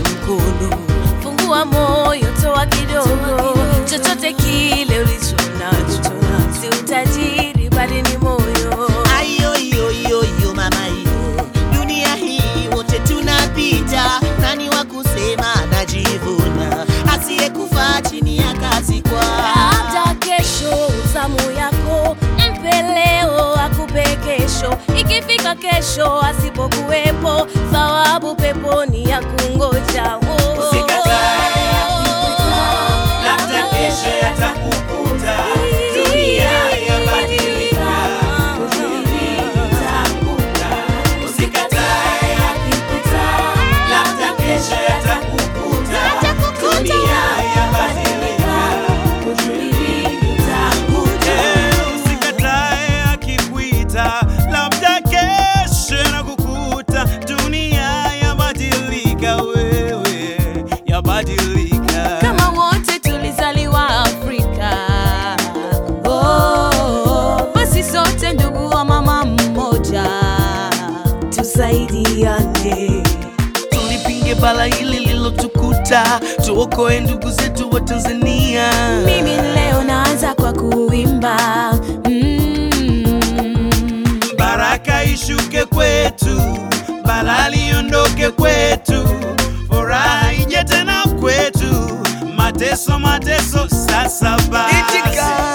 mkono, fungua moyo, toa kidogo, chochote kile ulicho nacho, si utajiri bali ni moyo. Ayo yo yo yo mama yo, dunia hii wote tunapita, nani wa kusema najivuna, asiyekufa chini ya kazi kwa Hata kesho zamu yako, mpe leo akupe kesho. Ikifika kesho asipokuwepo, thawabu peponi ya kungoja. Oh. Usikatae yakikuta, labda kesho yatakukuta. Dunia yabadilika, utaanguka. Usikatae yakikuta, labda kesho yatakukuta. Dunia yabadilika, utaanguka. Usikatae akikuita, labda kesho na kukuta. Dunia yabadilika, wewe yabadilika. Kama wote tulizaliwa Afrika, oh, basi sote ndugu wa mama mmoja, tusaidiane. Tulipinge bala hili lilotukuta, tuokoe ndugu zetu wa Tanzania. Mimi leo naanza kwa kuimba mm. Baraka ishuke kwetu, bala liondoke kwetu, furaha ije tena kwetu, mateso mateso sasa basi. Itika